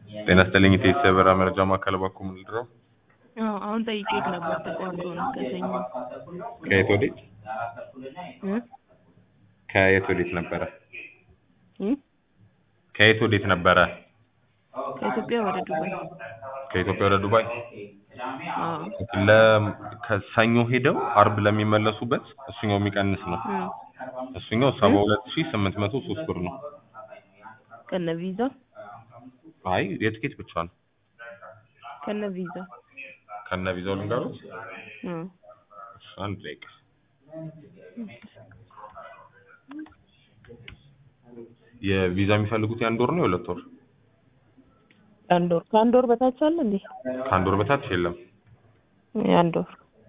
ጤና ይስጥልኝ ኢቴስ የበረራ መረጃ ማዕከል እባክዎ ምን ልድረው? አዎ አሁን ጠይቄት ነበር ተቋርጦ ነው ከሰኞ ከየት ወዴት? እ ከየት ወዴት ነበረ? እ ከየት ወዴት ነበረ? ከኢትዮጵያ ወደ ዱባይ ከኢትዮጵያ ወደ ዱባይ? አዎ ለ ከሰኞ ሄደው አርብ ለሚመለሱበት እሱኛው የሚቀንስ ነው። እ እሱኛው ሰባ ሁለት ሺህ ስምንት መቶ ሶስት ብር ነው። ከነ ቪዛ አይ የትኬት ብቻ ነው። ከነ ቪዛ ከነ ቪዛው ልንገሩት? እ እሺ፣ አንድ ደቂቃ የቪዛ የሚፈልጉት የአንድ ወር ነው የሁለት ወር? አንድ ወር ከአንድ ወር በታች አለ እንዴ? ከአንድ ወር በታች የለም። የአንድ ወር